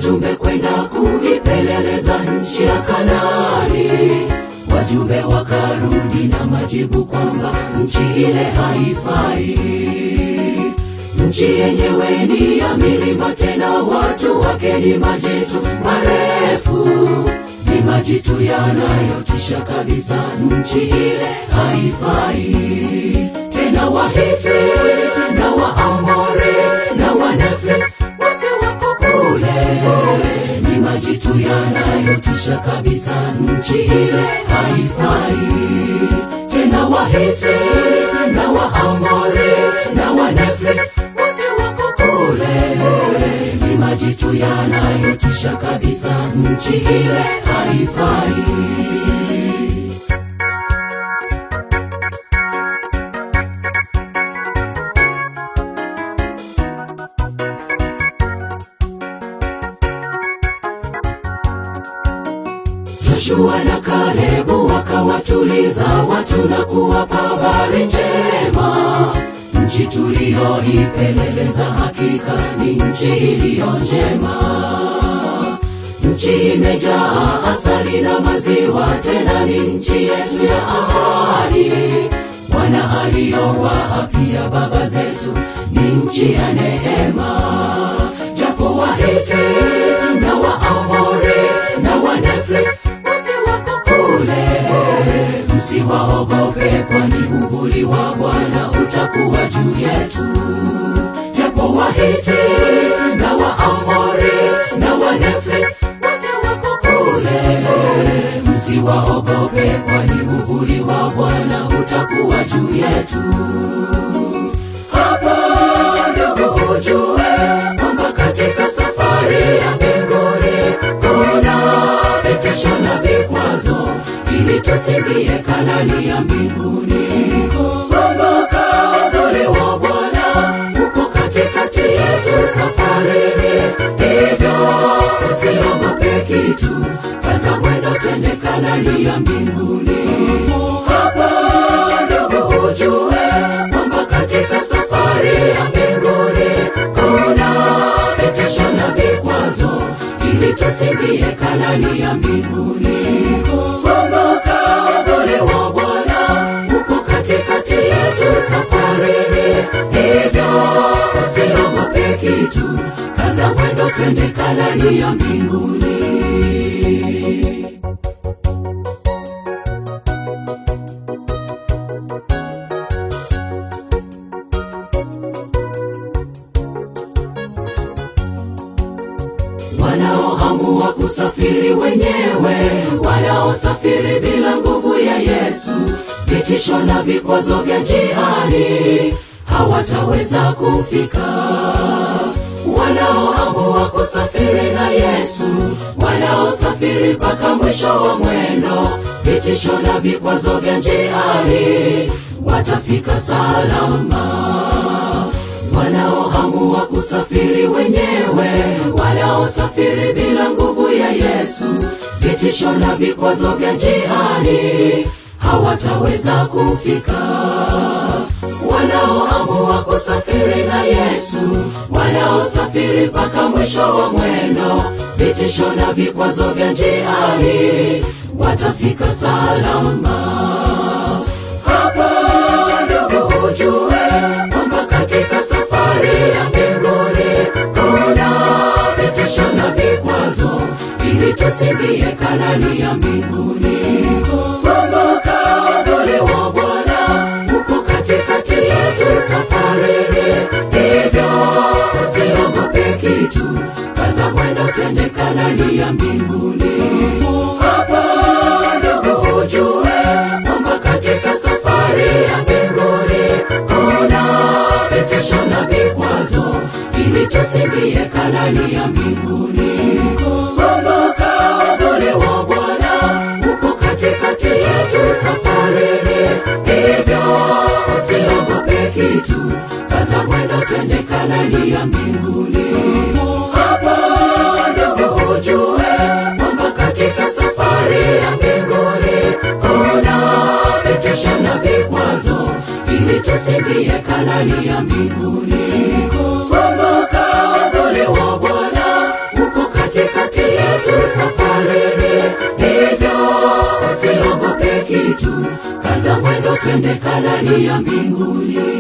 wajumbe kwenda kuipeleleza nchi ya Kanaani. Wajumbe wakarudi na majibu kwamba nchi ile haifai. Nchi yenyewe ni ya milima, tena watu wake ni majitu marefu, ni majitu yanayotisha kabisa. Nchi ile haifai tena. Wahiti na Waamori na Wanefri wote wako kule, ni majitu yanayotisha kabisa. Nchi ile haifai tena. Wahiti na Waamori na Wanefri wote wako kule, ni majitu yanayotisha kabisa. Nchi ile haifai. Joshua na Kalebu wakawatuliza watu na kuwapa habari njema. Nchi tuliyoipeleleza hakika ni nchi iliyo njema. Nchi imejaa asali na maziwa, tena ni nchi yetu ya ahadi. Bwana aliyowaapia baba zetu ni nchi ya neema. Japo Wahiti na Waamori na Wanefri wote wako kule, msiwaogope, kwani uvuli wa Bwana utakuwa juu yetu. Japo Wahiti na Waamori na Wanefri wote wako kule, msiwaogope, kwani uvuli wa Bwana utakuwa juu yetu. Hapa ndugu, ujue kwamba katika safari ya mbinguni kuna vitisho na vikwazo, ili tusiingie Kanaani ya mbinguni. Kumbuka uvuli wa Bwana uko katikati yetu safarini, hivyo usiogope kitu, kaza mwendo, twende Kanaani ya mbinguni. Hapa ndugu, ujue kwamba katika safari ya mbinguni kuna vitisho na vikwazo, ili tusiingie Kanaani ya mbinguni. Kumbuka uvuli wa Bwana uko katikati yetu safarini, hivyo usiogope kitu, kaza mwendo, twende Kanaani ya mbinguni. wanaoamua kusafiri wenyewe, wanaosafiri bila nguvu ya Yesu, vitisho na vikwazo vya njiani hawataweza kufika. Wanaoamua kusafiri na Yesu, wanaosafiri mpaka mwisho wa mwendo, vitisho na vikwazo vya njiani watafika salama wanaoamua kusafiri wenyewe, wanaosafiri bila nguvu ya Yesu, vitisho na vikwazo vya njiani hawataweza kufika. Wanaoamua kusafiri na Yesu, wanaosafiri mpaka mwisho wa mwendo, vitisho na vikwazo vya njiani watafika salama. Hapa ndugu, ujue kwamba katika safari ya mbinguni kuna vitisho na vikwazo, ili tusiingie Kanaani ya mbinguni. Kumbuka uvuli wa Bwana uko katikati yetu safarini, hivyo usiogope kitu, kaza mwendo, twende Kanaani ya mbinguni. Hapa ndugu, ujue kwamba katika safari ya mbinguni kuna vitisho na vikwazo, ili tusiingie Kanaani ya mbinguni. Kumbuka uvuli wa Bwana uko katikati yetu safarini, hivyo usiogope kitu, kaza mwendo, twende Kanaani ya mbinguni. Hapa ndugu, ujue kwamba katika safari ya mbinguni kuna vitisho na vikwazo, ili tusiingie Kanaani ya mbinguni. Kumbuka uvuli wa Bwana uko katikati kitu kaza mwendo twende kalani ya mbinguni